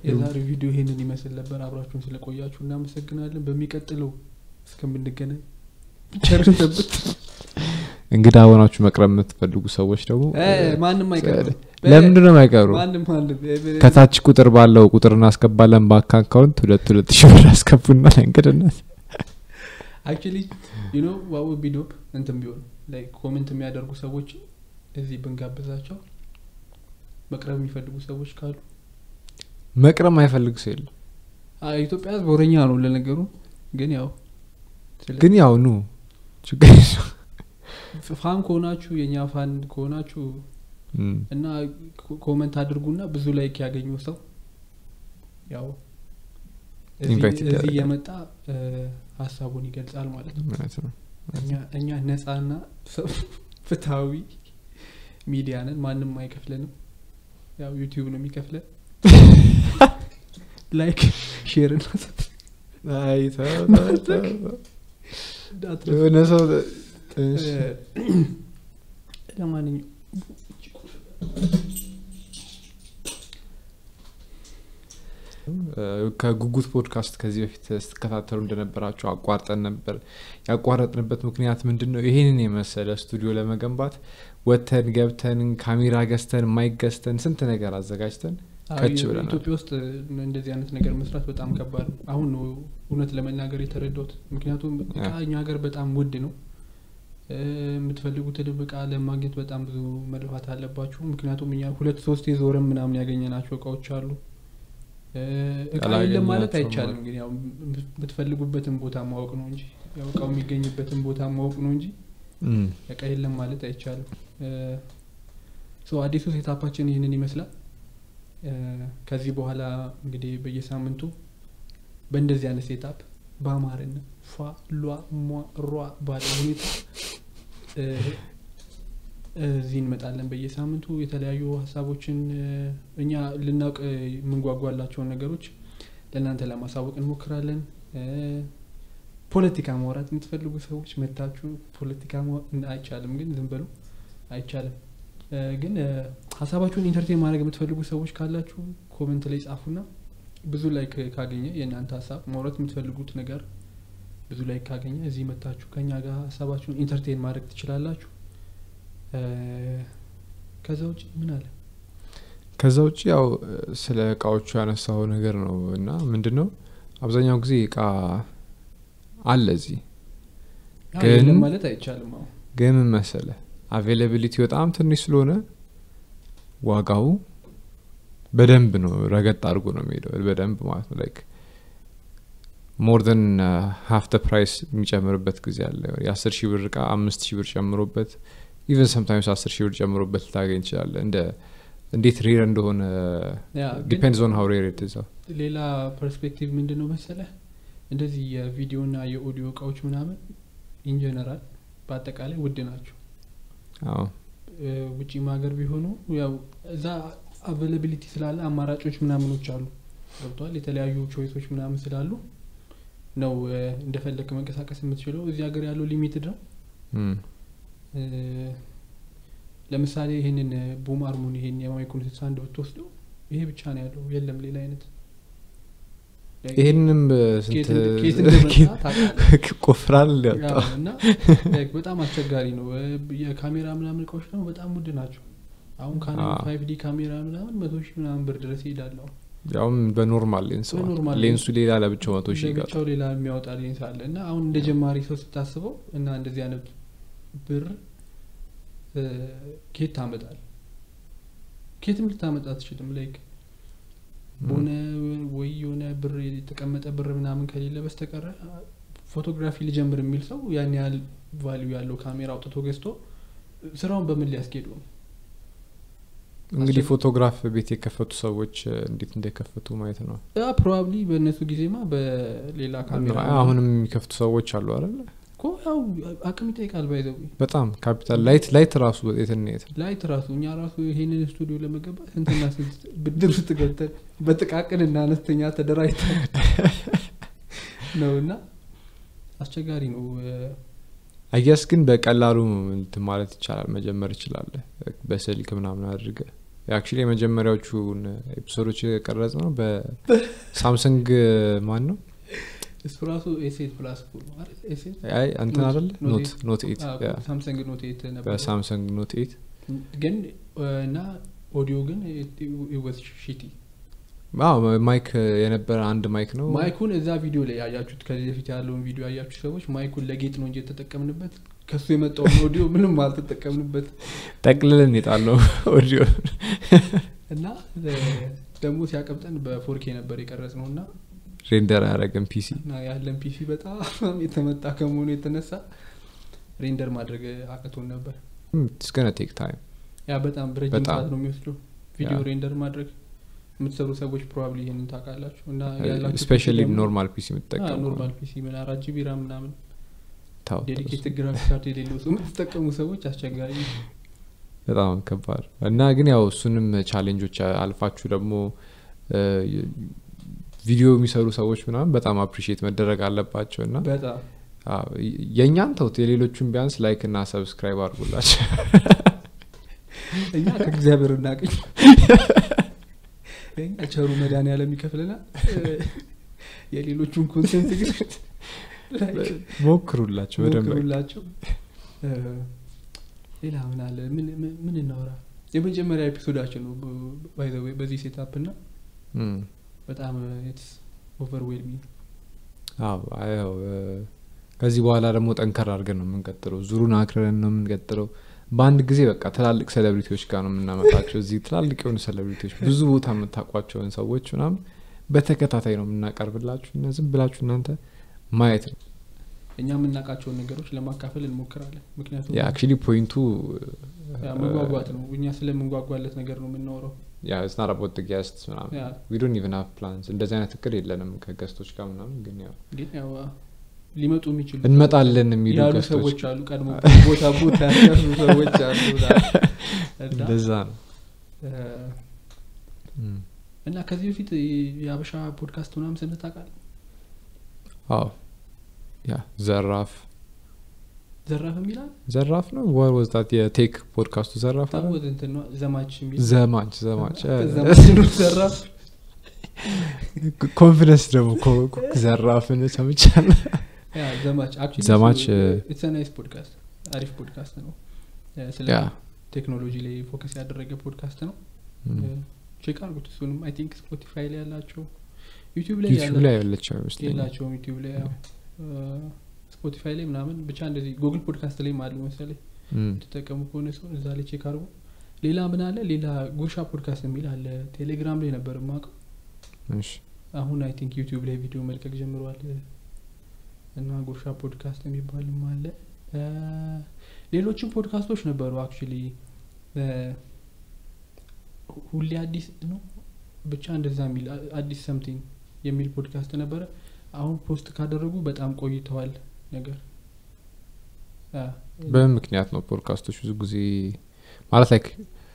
የዛሬው ቪዲዮ ይሄንን ይመስል ነበር አብራችሁን ስለቆያችሁ እናመሰግናለን በሚቀጥለው እስከምንገናኝ ቸርን ሰብት እንግዳ ሆናችሁ መቅረብ የምትፈልጉ ሰዎች ደግሞ ማንም አይቀርም ለምንድን ነው የማይቀሩ ማንም ማንም ከታች ቁጥር ባለው ቁጥር እናስገባለን ባንክ አካውንት ሁለት ሁለት ሺ ብር አስገቡና ለእንግድነት አክቹሊ ዩኖ ዋው ቢዶፕ እንትን ቢሆን ላይ ኮሜንት የሚያደርጉ ሰዎች እዚህ ብንጋብዛቸው መቅረብ የሚፈልጉ ሰዎች ካሉ መቅረብ ማይፈልግ ሰው የለም አ- ኢትዮጵያ ህዝብ ወረኛ ነው ለነገሩ ግን ያው ስለ- ግን ያው ኑ ችግር የለውም። ፋን ከሆናችሁ የእኛ ፋን ከሆናችሁ እም፣ እና ኮ- ኮመንት አድርጉና ብዙ ላይክ ያገኘው ሰው ያው እዚህ- Invite እዚህ ይደረጋል። እየመጣ እ፣ ሀሳቡን ይገልጻል ማለት ነው እውነት ነው። እኛ- እኛ ነጻና ሰ- ፍትሀዊ ሚዲያ ነን ማንም አይከፍለንም ያው ዩቲዩብ ነው የሚከፍለን ላይክ ሼር እና አይ ተው፣ ተው፣ ተው። እንዳትረሱ። የሆነ ሰው እሺ። እ፣ ለማንኛውም ከጉጉት ፖድካስት ከዚህ በፊት ስትከታተሉ እንደነበራቸው አቋርጠን ነበር ያቋረጥንበት ምክንያት ምንድን ነው ይህንን የመሰለ ስቱዲዮ ለመገንባት ወተን ገብተን ካሜራ ገዝተን ማይክ ገዝተን ስንት ነገር አዘጋጅተን ከች አዎ፣ ብለናል። ኢትዮጵያ ውስጥ እንደዚህ አይነት ነገር መስራት በጣም ከባድ ነው አሁን ነው እውነት ለመናገር የተረዳሁት ምክንያቱም እቃ እኛ ሀገር በጣም ውድ ነው እ፣ የምትፈልጉትን እቃ ለማግኘት በጣም ብዙ መልፋት አለባችሁ ምክንያቱም እኛ ሁለት ሶስት የዞረን ምናምን ያገኘናቸው እቃዎች አሉ እ፣ እቃ የለም ማለት ያላገኘናቸው አይቻልም ግን ያው የምትፈልጉበትን ቦታ ማወቅ ነው እንጂ ያው እቃው የሚገኝበትን ቦታ ማወቅ ነው እንጂ እም፣ እቃ የለም ማለት አይቻልም ሶ አዲሱ ሴታፓችን ይህንን ይመስላል እ፣ ከዚህ በኋላ እንግዲህ በየሳምንቱ በእንደዚህ አይነት ሴታፕ በአማርና ፏ ሏ ሟ ሯ ባለ ሁኔታ እ፣ እዚህ እንመጣለን በየሳምንቱ የተለያዩ ሀሳቦችን እ፣ እኛ ልናውቅ የምንጓጓላቸውን ነገሮች ለእናንተ ለማሳወቅ እንሞክራለን እ፣ ፖለቲካ ማውራት የምትፈልጉ ሰዎች መታችሁ ፖለቲካ ማውራት አይቻልም ግን ዝም በሉ አይቻልም እ፣ ግን እ፣ ሀሳባችሁን ኢንተርቴን ማድረግ የምትፈልጉ ሰዎች ካላችሁ ኮመንት ላይ ጻፉና ብዙ ላይክ ካገኘ የእናንተ ሀሳብ ማውራት የምትፈልጉት ነገር ብዙ ላይክ ካገኘ እዚህ መታችሁ ከኛ ጋር ሀሳባችሁን ኢንተርቴን ማድረግ ትችላላችሁ እ፣ ከዛ ውጭ ምን አለ ከዛ ውጭ ያው ስለ እቃዎቹ ያነሳው ነገር ነው እና ምንድን ነው አብዛኛው ጊዜ እቃ አለ እዚህ አዎ፣ ግን- የለም ማለት አይቻልም አሁን ግን ምን መሰለ አቬይላቢሊቲ በጣም ትንሽ ስለሆነ ዋጋው በደንብ ነው ረገጥ አድርጎ ነው የሚሄደው በደንብ ማለት ነው ላይክ ሞር ን ሀፍ ደ ፕራይስ የሚጨምርበት ጊዜ አለ የአስር ሺህ ብር እቃ አምስት ሺህ ብር ጨምሮበት ኢቨን ሰምታይምስ አስር ሺህ ብር ጨምሮበት ልታገኝ ይችላለ እንደ እንዴት ሬር እንደሆነ ያ፣ ግን ዲፔንድስ ኦን ሀው ሬር ኢትዛው ሌላ ፐርስፔክቲቭ ምንድን ነው መሰለ እንደዚህ የቪዲዮና የኦዲዮ እቃዎች ምናምን ኢንጀነራል በአጠቃላይ ውድ ናቸው አዎ እ፣ ውጪም ሀገር ቢሆኑ ያው እዛ አቬላቢሊቲ ስላለ አማራጮች ምናምኖች አሉ ገብቷል የተለያዩ ቾይሶች ምናምን ስላሉ ነው እ፣ እንደፈለክ መንቀሳቀስ የምትችለው እዚህ ሀገር ያለው ሊሚትድ ነው እም። እ፣ ለምሳሌ ይህንን ቡም አርሙን ይሄን የማይኩን ስልሳ አንድ ብትወስደው ይሄ ብቻ ነው ያለው የለም ሌላ አይነት ይህንም ስንት ኬት እንደ- ኬት እንደመጣ ታውቃለህ። ቆፍራል ያው ሊያወጣው እና like በጣም አስቸጋሪ ነው እ፣ የካሜራ ምናምን እቃዎች ደግሞ በጣም ውድ ናቸው አሁን ካኖን አዎ። ፋይቭ ዲ ካሜራ ምናምን መቶ ሺህ ምናምን ብር ድረስ ይሄዳለሁ ያውም በኖርማል ሌንስ ማለት ነው። በኖርማል ሌንሱ ሌላ ለብቻው መቶ ሺህ ይገጣል ለብቻው ሌላ የሚያወጣ ሌንስ አለ እና አሁን እንደ ጀማሪ ሰው ስታስበው እና እንደዚህ አይነት ብር እ፣ ኬት ታመጣል ኬትም ልታመጣ አትችልም ላይክ በሆነ ወይ የሆነ ብር የተቀመጠ ብር ምናምን ከሌለ በስተቀረ ፎቶግራፊ ልጀምር የሚል ሰው ያን ያህል ቫሊዩ ያለው ካሜራ አውጥቶ ገዝቶ ስራውን በምን ሊያስኬዱ ነው እንግዲህ አስቸግ- ፎቶግራፍ ቤት የከፈቱ ሰዎች እ፣ እንዴት እንደከፈቱ ማየት ነው ያ ፕሮባብሊ በእነሱ ጊዜማ በሌላ ካሜራ አሁንም የሚከፍቱ ሰዎች አሉ አይደለ እኮ ያው አቅም ይጠይቃል ባይዘው በጣም ካፒታል ላይት ላይት ራሱ የትና የት ነው ላይት ራሱ እኛ ራሱ ይሄንን ስቱዲዮ ለመገባት ስንትና ስንት ብድር ውስጥ ገብተን በጥቃቅን እና አነስተኛ ተደራጅተን ነው እና አስቸጋሪ ነው እ፣ አያስ ግን በቀላሉ እንትን ማለት ይቻላል መጀመር ይችላለ በስልክ ምናምን አድርገ አክቹሊ የመጀመሪያዎቹን ኤፒሶዶች የቀረጽ ነው በሳምሰንግ ማን ነው እሱ ራሱ ኤሴት ፕላስ ነው አይደል? ኤሴት አይ እንትን ኖት- አደለ ኖት ኖት ኤት። ኖት ኤት አዎ፣ ያ፣ ሳምሰንግ ኖት ኤት ነበር በሳምሰንግ ኖት ኤት ግን እና ኦዲዮ ግን ወዝ ሺቲ አዎ ማይክ የነበረ አንድ ማይክ ነው ማይኩን እዛ ቪዲዮ ላይ ያያችሁት ከዚህ በፊት ያለውን ቪዲዮ ያያችሁ ሰዎች ማይኩን ለጌጥ ነው እንጂ የተጠቀምንበት ከሱ የመጣውን ኦዲዮ ምንም አልተጠቀምንበት ጠቅልልን የጣለው ኦዲዮ እና እ፣ ደግሞ ሲያቀብጠን በፎርኬ ነበር የቀረጽ ነው እና ሬንደር አያደረገን ፒሲ እና ያለን ፒሲ በጣም የተመጣ ከመሆኑ የተነሳ ሬንደር ማድረግ አቅቶን ነበር ስገነ ቴክ ታይም ያ በጣም ረጅም በጣም። ሰዓት ነው የሚወስደው ቪዲዮ ያ። ሬንደር ማድረግ የምትሰሩ ሰዎች ፕሮባብሊ ይህንን ታውቃላችሁ እና ያላችሁ ስፔሻሊ PC ደግሞ- ኖርማል ፒሲ አዎ፣ የምትጠቀሙ ኖርማል ፒሲ ምን አራት ጂቢ ራም ምናምን ታው ዴዲኬትድ ግራፊክ ካርድ የሌለው ሰው የምትጠቀሙ ሰዎች አስቸጋሪ ነው። በጣም ከባድ እና ግን ያው እሱንም ቻሌንጆች አልፋችሁ ደግሞ እ፣ ቪዲዮ የሚሰሩ ሰዎች ምናምን በጣም አፕሪሺየት መደረግ አለባቸው እና በጣም አዎ፣ የእኛን ተውት የሌሎቹን ቢያንስ ላይክ እና ሰብስክራይብ አድርጉላቸው እኛ ከእግዚአብሔር እናቅኝ እኛ ቸሩ መድኃኒዓለም ይከፍለናል እ፣ የሌሎቹን ኮንቴንት ግን like ሞክሩላቸው በደንብ ሞክሩላቸው እ፣ ሌላ ምን አለ ምን ምን- ምን እናወራ የመጀመሪያ ኤፒሶዳችን ነው ባይ ዘ ዌይ በዚህ ሴታፕ እና እም። በጣም ኢትስ ኦቨርዌልሚንግ አዎ አዎ እ፣ ከዚህ በኋላ ደግሞ ጠንከር አድርገን ነው የምንቀጥለው ዙሩን አክረን ነው የምንቀጥለው በአንድ ጊዜ በቃ ትላልቅ ሴሌብሪቲዎች ጋር ነው የምናመጣቸው እዚህ ትላልቅ የሆኑ ሴሌብሪቲዎች ብዙ ቦታ የምታውቋቸውን ሰዎች ምናምን በተከታታይ ነው የምናቀርብላችሁ እና ዝም ብላችሁ እናንተ ማየት ነው እኛ የምናውቃቸውን ነገሮች ለማካፈል እንሞክራለን ምክንያቱም አክቹሊ ፖይንቱ ያ መጓጓት ነው እኛ ስለምንጓጓለት ነገር ነው የምናወራው ያ ስናረቦት ገስት ምናምን ያ ዊ ዶንት ኢቨን ሃቭ ፕላንስ እንደዚህ አይነት እቅድ የለንም ከገስቶች ጋር ምናምን ግን ያው ግን ያው ሊመጡ የሚችሉ እንመጣለን የሚሉ ያሉ ገስቶች ሰዎች አሉ ቀድሞ ቦታ ቦታ ያሉ ሰዎች አሉ እና እንደዛ ነው እ፣ እም። እና ከዚህ በፊት የአበሻ ፖድካስት ምናምን ስንታቃል አዎ ያ ዘራፍ ዘራፍ የሚላል ዘራፍ ነው ወር ወዝታት የቴክ ፖድካስቱ ዘራፍ አይደል? ታወዝ እንትን ነው ዘማች የሚል ዘማች ዘማች ዘማች ነው ዘራፍ ኮንፊደንስ ደግሞ ኮ- ኮ- ዘራፍን ሰምቻለሁ ያ ዘማች actually ዘማች፣ እሱ- እ፣ it's a nice ፖድካስት አሪፍ ፖድካስት ነው እ፣ ስለ ያ ቴክኖሎጂ ላይ ፎከስ ያደረገ ፖድካስት ነው እም። ቼክ አርጉት እሱንም አይ ቲንክ ስፖቲፋይ ላይ ያላቸው ዩቲዩብ ላይ ዩቲዩብ ላይ ያለችው ይመስለኛል የላቸውም ዩቲዩብ ላይ ያው ስፖቲፋይ ላይ ምናምን ብቻ እንደዚህ ጉግል ፖድካስት ላይ አሉ መሰለኝ እም። ተጠቀሙ ከሆነ ሰው እዛ ላይ ቼክ አርጉ ሌላ ምን አለ ሌላ ጉርሻ ፖድካስት የሚል አለ ቴሌግራም ላይ ነበር የማውቀው እሺ አሁን አይ ቲንክ ዩቲዩብ ላይ ቪዲዮ መልቀቅ ጀምረዋል እና ጉርሻ ፖድካስት የሚባልም አለ እ፣ ሌሎችም ፖድካስቶች ነበሩ አክቹሊ ሁሌ አዲስ ነው ብቻ እንደዛ የሚል አ- አዲስ ሰምቲንግ የሚል ፖድካስት ነበረ አሁን ፖስት ካደረጉ በጣም ቆይተዋል ነገር አ፣ በምን ምክንያት ነው ፖድካስቶች ብዙ ጊዜ ማለት ላይክ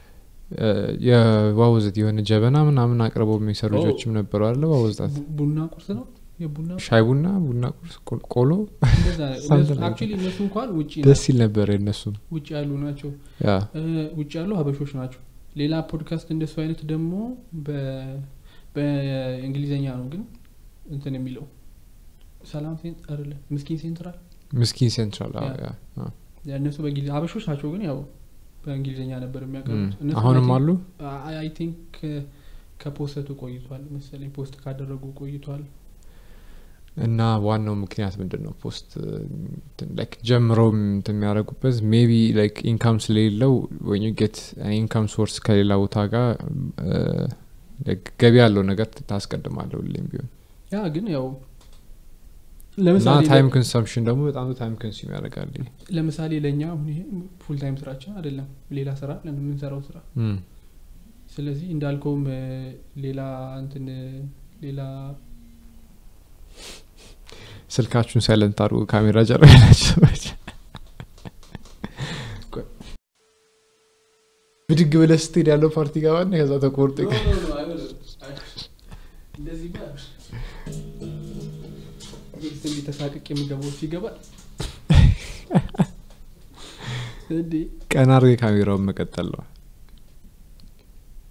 የዋወዘት የሆነ ጀበና ምናምን አቅርበው የሚሰሩ ኦ። ልጆችም ነበሩ አለ ዋወዝታት ቡ- ቡና ቁርስ ነው የቡና ሻይ ቡና ቡና ቁርስ ቆ- ቆሎ Something like አክቹሊ እነሱ እንኳን ውጭ ደስ ይል ነበር የነሱም ውጭ ያሉ ናቸው ያ እ፣ ውጭ ያሉ ሀበሾች ናቸው ሌላ ፖድካስት እንደሱ አይነት ደግሞ በ- በእንግሊዝኛ ነው ግን እንትን የሚለው ሰላም ሴንት አይደለ ምስኪን ሴንትራል ምስኪን ሴንትራል አዎ፣ ያ። ያ አዎ። ያ እነሱ በእንግሊዝ ሀበሾች ናቸው ግን ያው በእንግሊዝኛ ነበር የሚያቀርቡት እም። እነሱ አሁንም I think- አሉ አይ ቲንክ ከፖስተቱ ቆይቷል መሰለኝ ፖስት ካደረጉ ቆይቷል እና ዋናው ምክንያት ምንድን ነው ፖስት ላይክ ጀምረው እንትን የሚያደርጉበት ሜቢ ላይክ ኢንካም ስለሌለው ወይ ጌት ኢንካም ሶርስ ከሌላ ቦታ ጋር እ፣ like ገቢ ያለው ነገር ታስቀድማለሁ ሁሌም ቢሆን ያ ግን ያው እና ለምሳሌ ታይም ኮንሰምፕሽን ደግሞ በጣም ታይም ኮንሱም ያደርጋል ይሄ። ለምሳሌ ለእኛ አሁን ይሄ ፉል ታይም ስራችን አይደለም ሌላ ስራ አለን የምንሰራው ስራ እም። ስለዚህ እንዳልከውም እ፣ ሌላ እንትን እ፣ ሌላ ስልካችሁን ሳይለንት አድርጎ ካሜራ ጀርባ ያላችሁ ሰዎች ብድግ ብለህ ስትሄድ ያለው ፓርቲ ጋባና ከዛ ተቆርጦ ይቀር- እንደዚህ እንዲህ ተሳቅቅ የሚገባው ሲገባል እንዴ ቀና አድርገህ ካሜራውን መቀጠል ነው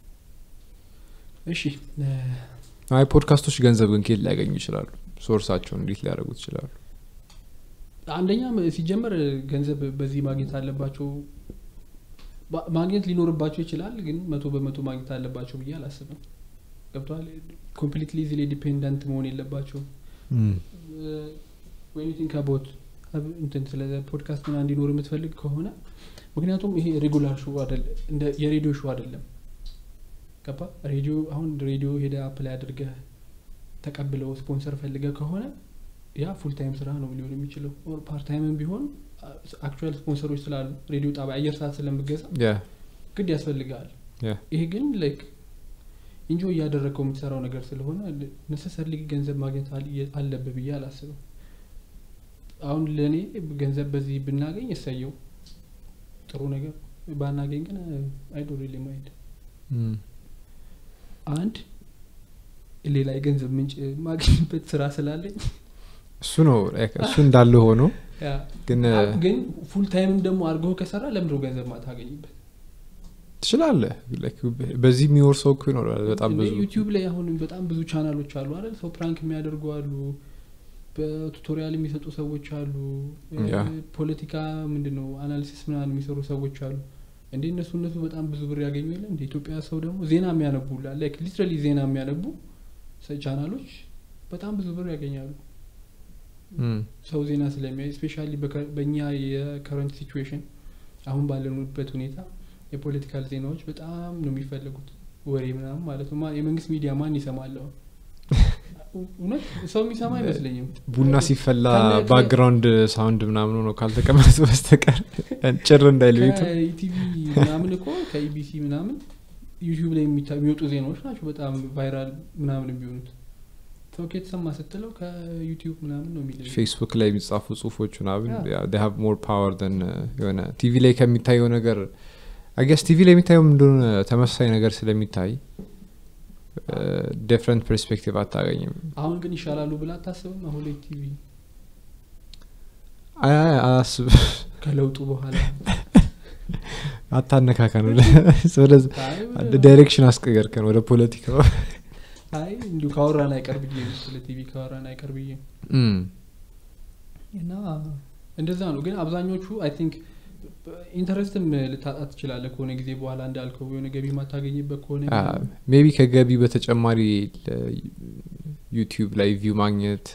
እሺ እ፣ አይ ፖድካስቶች ገንዘብ ግን ከየት ሊያገኙ ይችላሉ ሶርሳቸውን እንዴት ሊያደርጉት ይችላሉ አንደኛ ም- ሲጀመር ገንዘብ በዚህ ማግኘት አለባቸው ባ- ማግኘት ሊኖርባቸው ይችላል ግን መቶ በመቶ ማግኘት አለባቸው ብዬ አላስብም ገብተዋል ኮምፕሊትሊ ዚ ላይ ዲፔንደንት መሆን የለባቸው ወይም ቲንክ አቦት እንትን ስለ ፖድካስት ና እንዲኖር የምትፈልግ ከሆነ ምክንያቱም ይሄ ሬጉላር ሾው አይደለም እንደ የሬዲዮ ሾው አይደለም ገባ ሬዲዮ አሁን ሬዲዮ ሄደ አፕላይ አድርገህ ተቀብለው ስፖንሰር ፈልገ ከሆነ ያ ፉል ታይም ስራ ነው ሊሆን የሚችለው ኦር ፓርት ታይምም ቢሆን አክቹዋል ስፖንሰሮች ስላሉ ሬዲዮ ጣቢያ አየር ሰዓት ስለምገዛ ያ ግድ ያስፈልጋል ያ ይሄ ግን ላይክ እንጆ እያደረገው የምትሰራው ነገር ስለሆነ ነሰሰርሊ ገንዘብ ማግኘት አል- አለብህ ብዬ አላስብም አሁን ለእኔ ገንዘብ በዚህ ብናገኝ እሰየው ጥሩ ነገር ባናገኝ ግን አይዶር ማይድ እም፣ አንድ ሌላ የገንዘብ ምንጭ ማግኘበት ስራ ስላለኝ እሱ ነው like እሱ እንዳለ ሆኖ ያ ግን ግን ፉል ታይምም ደግሞ አድርገው ከሰራ ለምድሮ ገንዘብ ማታገኝበት ትችላለህ like በዚህ የሚወር ሰው እኮ ይኖራል በጣም እንደ ብዙ ዩቲዩብ ላይ አሁን በጣም ብዙ ቻናሎች አሉ አይደል ሰው ፕራንክ የሚያደርጉ አሉ በቱቶሪያል የሚሰጡ ሰዎች አሉ ያ። እ፣ ፖለቲካ ምንድን ነው አናሊሲስ ምናምን የሚሰሩ ሰዎች አሉ እንዴ እነሱ እነሱ በጣም ብዙ ብር ያገኙ የለ እንደ ኢትዮጵያ ሰው ደግሞ ዜና የሚያነቡ ላይክ ሊትራሊ ዜና የሚያነቡ ሰ- ቻናሎች በጣም ብዙ ብር ያገኛሉ እም፣ ሰው ዜና ስለሚያይ ስፔሻሊ በእኛ የከረንት ሲቹዌሽን አሁን ባለንበት ሁኔታ የፖለቲካል ዜናዎች በጣም ነው የሚፈለጉት ወሬ ምናምን ማለት ነው ማ- የመንግስት ሚዲያ ማን ይሰማለሁ እውነት ሰው የሚሰማ አይመስለኝም ቡና ሲፈላ ከነ- ባክግራውንድ ሳውንድ ምናምን ሆኖ ካልተቀመጠ በስተቀር ጭር እንዳይል ቤቱ ከኢቲቪ ምናምን እኮ ከኢቢሲ ምናምን ዩቲዩብ ላይ የሚታ- የሚወጡ ዜናዎች ናቸው በጣም ቫይራል ምናምን የሚሆኑት ሰው የተሰማ ስትለው ከዩቲዩብ ምናምን ነው የሚል ፌስቡክ ላይ የሚጻፉ ጽሁፎች ምናምን ያ። ሀቭ ሞር ፓወር ን የሆነ ቲቪ ላይ ከሚታየው ነገር አገስ ቲቪ ላይ የሚታየው እንደሆነ ተመሳሳይ ነገር ስለሚታይ ዲፍረንት ፐርስፔክቲቭ አታገኝም አሁን ግን ይሻላሉ ብላ አታስብም አሁን ላይ ቲቪ አይ አይ አላስብ ከለውጡ በኋላ አታነካካ ነው ወደዚ አይ ዳይሬክሽን አስቀየርከን ወደ ፖለቲካው አይ እንዲሁ ካወራን አይቀር ብዬ ነው ስለ ቲቪ ካወራን አይቀር ብዬ እም፣ እና እንደዛ ነው ግን አብዛኞቹ አይ ቲንክ ኢንተረስትም ልታጣ ትችላለህ ከሆነ ጊዜ በኋላ እንዳልከው የሆነ ገቢ ማታገኝበት ከሆነ አ፣ ሜቢ ከገቢ በተጨማሪ ዩቲዩብ ላይ ቪው ማግኘት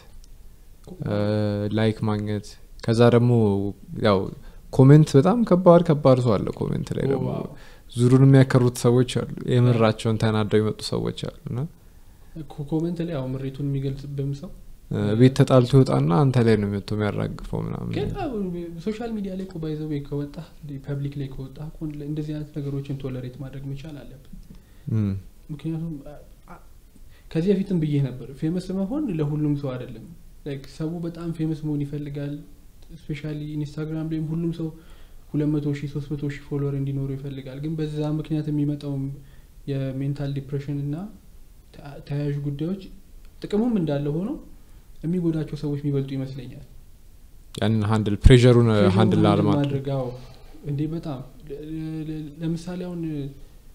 ላይክ ማግኘት ከዛ ደግሞ ያው ኮሜንት በጣም ከባድ ከባድ ሰው አለ ኮሜንት ላይ ደግሞ ዋው። ዙሩን የሚያከሩት ሰዎች አሉ የምራቸውን ተናደው የመጡ ሰዎች አሉ እና ኮ- ኮመንት ላይ ያው ምሬቱን የሚገልጽብም ሰው እ፣ ቤት ተጣልቶ ይወጣና አንተ ላይ ነው መጥቶ የሚያራግፈው ምናምን ግን ሶሻል ሚዲያ ላይ ባይዘው ከወጣ ፐብሊክ ላይ ከወጣ እኮ እንደዚህ አይነት ነገሮችን ቶለሬት ማድረግ መቻል አለብን እም፣ ምክንያቱም አ- አ- ከዚህ በፊትም ብዬ ነበር ፌመስ መሆን ለሁሉም ሰው አይደለም ላይክ ሰው በጣም ፌመስ መሆን ይፈልጋል ስፔሻሊ ኢንስታግራም ላይም ሁሉም ሰው ሁለት መቶ ሺህ ሶስት መቶ ሺህ ፎሎወር እንዲኖሩ ይፈልጋል ግን በዛ ምክንያት የሚመጣው የሜንታል ዲፕሬሽን እና ተ- ተያያዥ ጉዳዮች ጥቅሙም እንዳለ ሆኖ የሚጎዳቸው ሰዎች የሚበልጡ ይመስለኛል ያንን ሀንድል ፕሬሩን ፕሬሸሩን ሀንድል ሃንድል አለማድረግ ማድረግ አዎ እንዴ በጣም ለ- ለ- ለምሳሌ አሁን እ፣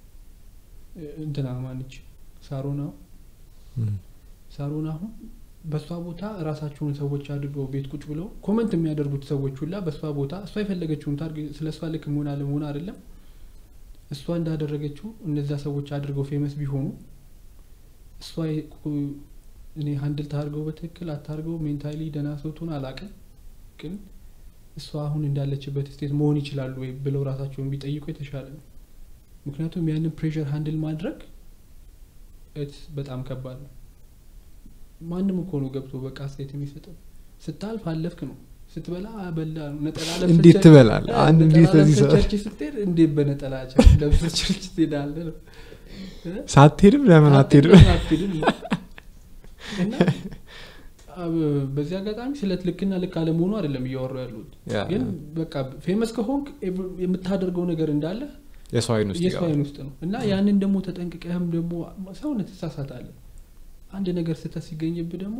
እንትና ማንች ሳሮና እም፣ ሳሮን አሁን በእሷ ቦታ ራሳቸውን ሰዎች አድርገው ቤት ቁጭ ብለው ኮመንት የሚያደርጉት ሰዎች ሁላ በእሷ ቦታ እሷ የፈለገችውን ታርግ ስለ እሷ ልክ መሆን አለመሆን አይደለም እሷ እንዳደረገችው እነዛ ሰዎች አድርገው ፌመስ ቢሆኑ እሷ የ- ኩ- እኔ ሀንድል ታርገው በትክክል አታርገው ሜንታሊ ደህና ሰው ትሆን አላቅም ግን እሷ አሁን እንዳለችበት ስቴት መሆን ይችላሉ ወይ ብለው ራሳቸውን ቢጠይቁ የተሻለ ነው ምክንያቱም ያንን ፕሬሽር ሀንድል ማድረግ it's በጣም ከባድ ነው ማንም እኮ ነው ገብቶ በቃ አስተያየት የሚሰጠው ስታልፍ አለፍክ ነው ስትበላ በላ ነው ነጠላ ለብሰህ እንዴት ቸርች- ትበላለህ? አ፣ አንድ ነጠላ እንዴት በዚህ ለብሰህ ሰዓት? ቸርች ስትሄድ እንዴት በነጠላ ቸርች ለብሰህ ቸርች ትሄዳለህ ነው እ? ሳትሄድም ለምን አትሄድም አትሄድም አትሄድም ነው። እና አ፣ በዚህ አጋጣሚ ስለ ልክና ልክ አለመሆኑ አይደለም እያወሩ ያሉት ያ፣ ግን ያ። በቃ ፌመስ ከሆንክ ኤቭ- የምታደርገው ነገር እንዳለ የሰው አይን ውስጥ የሰው ይገባል። አይን ውስጥ ነው እና ያንን ደግሞ ተጠንቅቀህም ደግሞ ሰውነት ትሳሳታለህ አንድ ነገር ስህተት ሲገኝብህ ደግሞ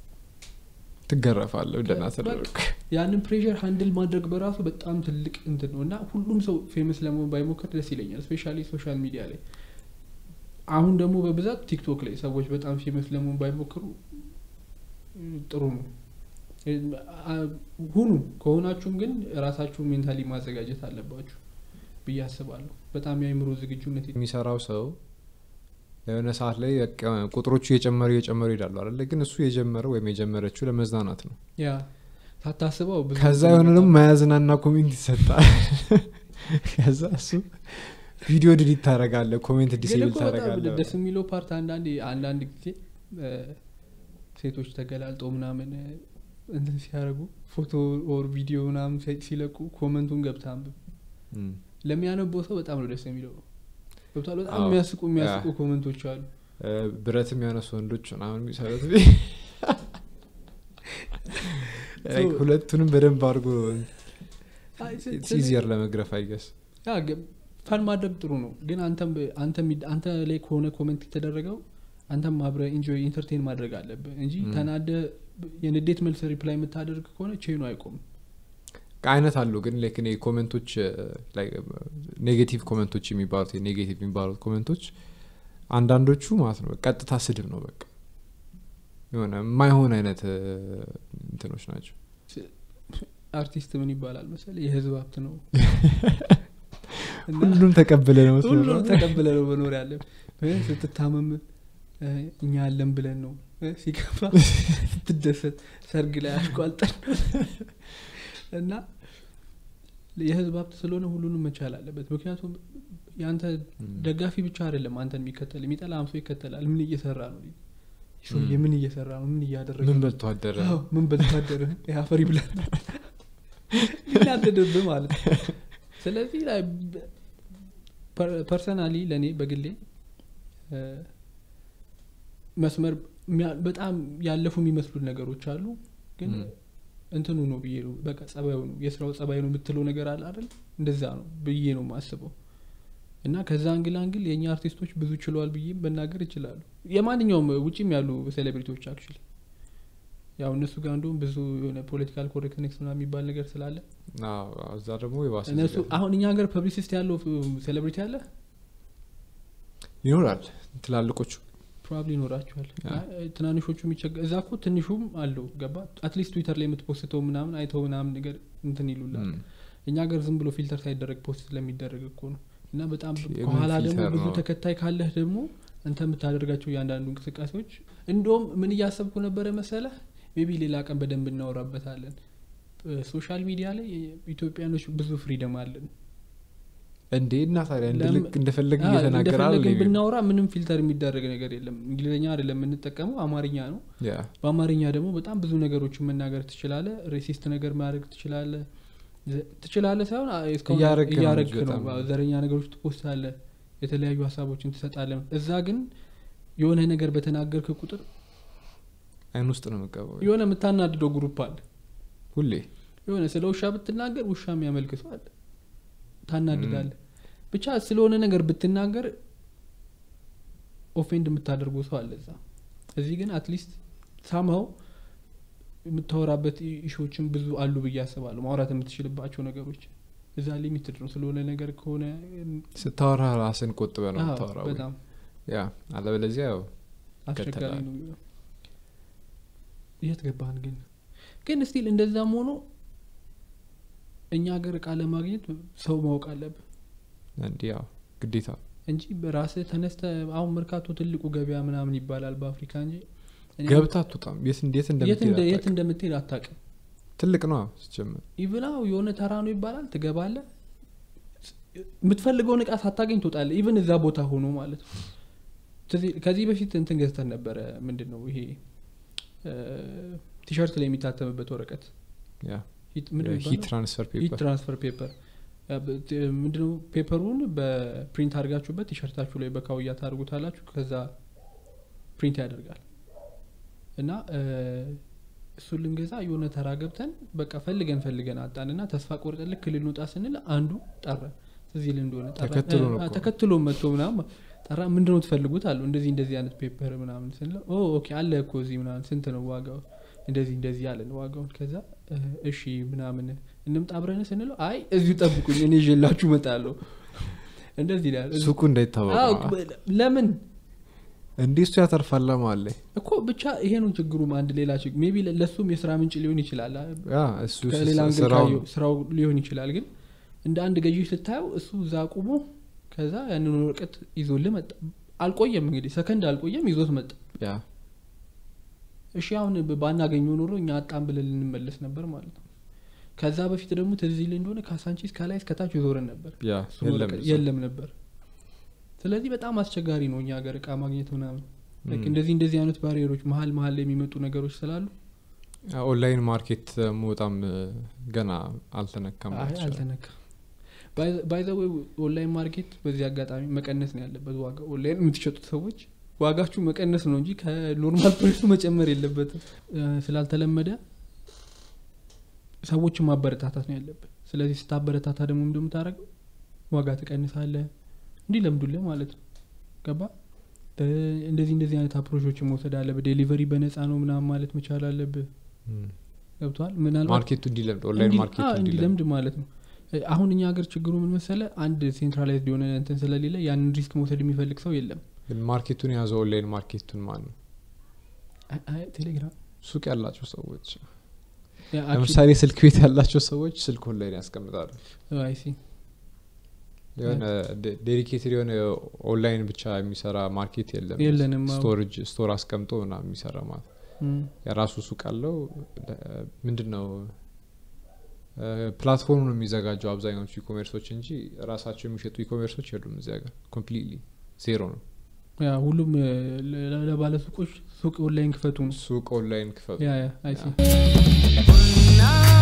ትገረፋለህ ደህና በቃ ተደረግ ያንን ፕሬሽር ሃንድል ማድረግ በራሱ በጣም ትልቅ እንትን ነው እና ሁሉም ሰው ፌመስ ለመሆን ባይሞክር ደስ ይለኛል ስፔሻሊ ሶሻል ሚዲያ ላይ አሁን ደግሞ በብዛት ቲክቶክ ላይ ሰዎች በጣም ፌመስ ለመሆን ባይሞክሩ እ፣ ጥሩ ነው እ፣ አ- ሁኑ ከሆናችሁም ግን ራሳችሁ ሜንታሊ ማዘጋጀት አለባችሁ ብዬ አስባለሁ በጣም የአእምሮ ዝግጁነት የሚሰራው ሰው የሆነ ሰዓት ላይ በቃ ቁጥሮቹ እየጨመሩ እየጨመሩ ይሄዳሉ አለ ግን እሱ የጀመረው ወይም የጀመረችው ለመዝናናት ነው ያ ሳታስበው ብዙ ከዛ ነገር የሆነ ደግሞ ይመጣል። መያዝናና ኮሜንት ይሰጣል ከዛ እሱ ቪዲዮ ድሊት ታደረጋለ ኮሜንት ግን ዲሴብል እኮ በጣም ታደረጋለ ደስ የሚለው ፓርት አንዳንድ አንዳንድ ጊዜ እ፣ ሴቶች ተገላልጠው ምናምን እ፣ እንትን ሲያደርጉ ፎቶ ኦር ቪዲዮ ምናምን ሲ- ሲለቁ ኮመንቱን ገብታ አንብብ ለሚያነበው ሰው በጣም ነው ደስ የሚለው ገብቷል በጣም አዎ። የሚያስቁ የሚያስቁ ያ። ኮመንቶች አሉ ብረት የሚያነሱ ወንዶች ምናምን የሚሰሩት So- ሁለቱንም በደንብ አድርጎ አይ፣ ስ- ኢትስ ስለ- ኢዚየር ለመግረፍ አይገስ ያ ገ- ፈን ማድረግ ጥሩ ነው ግን አንተም በ- አንተ የሚ- አንተ ላይ ከሆነ ኮመንት የተደረገው አንተም አብረ ኢንጆይ ኢንተርቴን ማድረግ አለብህ እንጂ ም። ተናደ የንዴት መልስ ሪፕላይ የምታደርግ ከሆነ ቼኑ አይቆምም አይነት አሉ ግን ላይክ እኔ ኮሜንቶች ኔጌቲቭ ኮሜንቶች የሚባሉት ኔጌቲቭ የሚባሉት ኮሜንቶች አንዳንዶቹ ማለት ነው ቀጥታ ስድብ ነው በቃ የሆነ የማይሆን አይነት እ፣ እንትኖች ናቸው አርቲስት ምን ይባላል መሰለ የህዝብ ሀብት ነው እና ሁሉም ተቀብለ ነው ሁሉም የምትኖረው። ተቀብለ ነው መኖር ያለን ስትታመም እ፣ እኛ ያለን ብለን ነው እ፣ ሲከፋ ስትደሰት ሰርግ ላይ አሽቋልጠን እና የህዝብ ሀብት ስለሆነ ሁሉንም መቻል አለበት ምክንያቱም የአንተ ም። ደጋፊ ብቻ አይደለም አንተን የሚከተል የሚጠላ አምሶ ይከተላል ምን እየሰራ ነው ሰውዬ ምን እየሰራ ነው ምን እያደረገ ምን ነው? በልቶ አደረ አዎ፣ ምን በልታደረ የአፈሪ ብለን ይናደድብህ ማለት ነው ስለዚህ ላይ ፐርሰናሊ ለእኔ በግሌ እ፣ መስመር የሚያ- በጣም ያለፉ የሚመስሉት ነገሮች አሉ ግን ም። እንትኑ ነው ብዬ ነው በቃ ጸባዩ ነው የስራው ጸባይ ነው የምትለው ነገር አለ አይደል እንደዛ ነው ብዬ ነው ማስበው እና ከዛ አንግል አንግል የእኛ አርቲስቶች ብዙ ችለዋል ብዬ መናገር ይችላሉ የማንኛውም ውጭም ያሉ ሴሌብሪቲዎች አክቹሊ ያው እነሱ ጋር እንደውም ብዙ የሆነ ፖለቲካል ኮሬክትነስ ምናምን የሚባል ነገር ስላለ አዎ፣ እዛ ደግሞ የባሰ እነሱ ነገር አሁን እኛ ሀገር ፐብሊሲስት ያለው ሴሌብሪቲ አለ ይኖራል ትላልቆቹ ፕሮባብሊ ይኖራቸዋል ያ። አይ፣ ትናንሾቹ የሚቸገ እዛ እኮ ትንሹም አለው ገባ አትሊስት ትዊተር ላይ የምትፖስተው ምናምን አይተው ምናምን ነገር እንትን ይሉላል ም። እኛ ሀገር ዝም ብሎ ፊልተር ሳይደረግ ፖስት ስለሚደረግ እኮ ነው እና በጣም የምን ከኋላ ደግሞ ፊልተር ብዙ ነው? ተከታይ ካለህ ደግሞ አንተ የምታደርጋቸው እያንዳንዱ እንቅስቃሴዎች እንደውም ምን እያሰብኩ ነበረ መሰለህ ሜቢ ሌላ ቀን በደንብ እናወራበታለን ሶሻል ሚዲያ ላይ ኢትዮጵያኖች ብዙ ፍሪደም አለን እንዴ እና ታዲያ ለምን- እንደልክ እንደፈለግ አዎ፣ እየተናገረ እንደፈለግን አይደል? ብናወራ ምንም ፊልተር የሚደረግ ነገር የለም እንግሊዝኛ አይደለም የምንጠቀመው አማርኛ ነው ያ በአማርኛ ደግሞ በጣም ብዙ ነገሮችን መናገር ትችላለ ሬሲስት ነገር ማድረግ ትችላለ ዘ- ትችላለ ሳይሆን አ- እስካሁን እያረግክ ነው እያረግክ እንጂ ነው በጣም። አዎ፣ ዘረኛ ነገሮች ትፖስታለ የተለያዩ ሀሳቦችን ትሰጣለ እዛ ግን የሆነ ነገር በተናገርክ ቁጥር አይን ውስጥ ነው የምገባው የሆነ የምታናድደው ግሩፕ አለ ሁሌ የሆነ ስለ ውሻ ብትናገር ውሻ የሚያመልክ ሰው አለ ታናድዳለ ብቻ ስለሆነ ነገር ብትናገር ኦፌንድ የምታደርገው ሰው አለ እዛ እዚህ ግን አትሊስት ሳምሀው የምታወራበት ኢሾዎችን ብዙ አሉ ብዬ አስባለሁ ማውራት የምትችልባቸው ነገሮች እዛ ሊሚትድ ነው ስለሆነ ነገር ከሆነ ስታወራ ራስን ቆጥበ ነው አዎ፣ የምታወራው በጣም ያ አለበለዚያ ያው አስቸጋሪ ይከተላል። ነው የሚሆነው። የት ገባን ግን ግን ስቲል እንደዛም ሆኖ እኛ ሀገር እቃ ለማግኘት ሰው ማወቅ አለብህ እንዲህ ያው ግዴታ እንጂ በራስህ ተነስተ አሁን መርካቶ ትልቁ ገበያ ምናምን ይባላል በአፍሪካ እንጂ እኔ ገብታ አትወጣም የት እንዴት የት እንደ- የት እንደምትሄድ እንደምትሄድ አታውቅም ትልቅ ነው ሲጀምር ኢቭናው የሆነ ተራ ነው ይባላል ትገባለ የምትፈልገውን እቃ ሳታገኝ ትወጣለ ኢቭን እዛ ቦታ ሆኖ ማለት ነው ትዝ- ከዚህ በፊት እንትን ገዝተን ነበረ ምንድን ነው ይሄ እ፣ ቲሸርት ላይ የሚታተምበት ወረቀት ያ ሂት- ምንድን ነው ሂት የሚባለው? ትራንስፈር ሂት ፔፐር ትራንስፈር ፔፐር ያ በ- ት- ምንድነው ፔፐሩን በፕሪንት አድርጋችሁበት ቲሸርታችሁ ላይ በካውያ ታደርጉታላችሁ ከዛ ፕሪንት ያደርጋል እና እ፣ እሱን ልንገዛ የሆነ ተራ ገብተን በቃ ፈልገን ፈልገን አጣን እና ተስፋ ቆርጠን ልክ ልንወጣ ስንል አንዱ ጠራ እዚህ ል እንደሆነ ጠራ። ተከትሎ ነው እ፣ እኮ። ተከትሎ መጥቶ ምናምን ጠራ ምንድነው ትፈልጉት አሉ እንደዚህ እንደዚህ አይነት ፔፐር ምናምን ስንለው ኦ ኦኬ አለ እኮ እዚህ ምናምን ስንት ነው ዋጋው እንደዚህ እንደዚህ አለን ዋጋውን ከዛ እ፣ እሺ ምናምን እንምጣ አብረን ስንለው አይ እዚሁ ጠብቁኝ እኔ ይዤላችሁ እመጣለሁ እንደዚህ ይላል ሱቁ እንዳይታወቅ አዎ፣ ነው። ለምን እንዲህ እሱ ያተርፋል ለማለ እኮ ብቻ ይሄ ነው ችግሩም አንድ ሌላ ችግር ሜቢ ለእሱም የስራ ምንጭ ሊሆን ይችላል እሱ ከሌላ አንግል ስራው ካየው ስራው ሊሆን ይችላል ግን እንደ አንድ ገዢ ስታየው እሱ እዛ አቁሞ ከዛ ያንን ወረቀት ይዞልህ መጣ አልቆየም እንግዲህ ሰከንድ አልቆየም ይዞት መጣ ያ እሺ አሁን ብ- ባናገኘው ኖሮ እኛ አጣም ብለን ልንመለስ ነበር ማለት ነው ከዛ በፊት ደግሞ ትዝ ይልህ እንደሆነ ካሳንቺስ ከላይ እስከታች ይዞረን ነበር ያ እሱ የለም ወረቀት እዛ። የለም ነበር ስለዚህ በጣም አስቸጋሪ ነው እኛ ሀገር እቃ ማግኘት ምናምን Like ም። እንደዚህ እንደዚህ አይነት ባሪየሮች መሀል መሀል ላይ የሚመጡ ነገሮች ስላሉ ያ ኦንላይን ማርኬት ደግሞ በጣም እ፣ ገና አልተነካም አይ ይችላል። አልተነካም ባይዘ ኦንላይን ማርኬት በዚህ አጋጣሚ መቀነስ ነው ያለበት ዋጋ ኦንላይን የምትሸጡት ሰዎች ዋጋችሁ መቀነስ ነው እንጂ ከኖርማል ፕሬሱ መጨመር የለበትም እ፣ ስላልተለመደ ሰዎችን ማበረታታት ነው ያለበት ስለዚህ ስታበረታታ ደግሞ እንደምታደረገው ዋጋ ትቀንሳለ እንዲህ ለምዱልህ ማለት ነው ገባ እ፣ እንደዚህ እንደዚህ አይነት አፕሮቾችን መውሰድ አለብህ ዴሊቨሪ በነፃ ነው ምናምን ማለት መቻል አለብህ ም። ገብተዋል ምናልባት ማርኬቱ እንዲለምድ ኦንላይን እንዲ- ማርኬቱ አዎ፣ እንዲለምድ እንዲለምድ ማለት ነው እ፣ አሁን እኛ ሀገር ችግሩ ምን መሰለ አንድ ሴንትራላይዝድ የሆነ እንትን ስለሌለ ያንን ሪስክ መውሰድ የሚፈልግ ሰው የለም ግን ማርኬቱን የያዘው ኦንላይን ማርኬቱን ማን ነው አይ- አይ፣ ቴሌግራም ሱቅ ያላቸው ሰዎች ያ፣ actually- ለምሳሌ ስልክ ቤት ያላቸው ሰዎች ስልክ ኦንላይን ያስቀምጣሉ ኦ፣ አይ ሲ የሆነ ዴዲኬትድ የሆነ ኦንላይን ብቻ የሚሰራ ማርኬት የለም የለንም አዎ። ስቶሬጅ ስቶር አስቀምጦ ና የሚሰራ ማለት እም፣ የራሱ ሱቅ አለው ምንድን ነው ፕላትፎርም ነው የሚዘጋጀው አብዛኛዎቹ ኢኮሜርሶች እንጂ ራሳቸው የሚሸጡ ኢኮሜርሶች የሉም እዚህ ሀገር ኮምፕሊትሊ ዜሮ ነው ያ ሁሉም እ፣ ለ- ለባለ ሱቆች ሱቅ ኦንላይን ክፈቱ ነው ሱቅ ኦንላይን ክፈቱ ያ ያ አይ ሲ ያ። now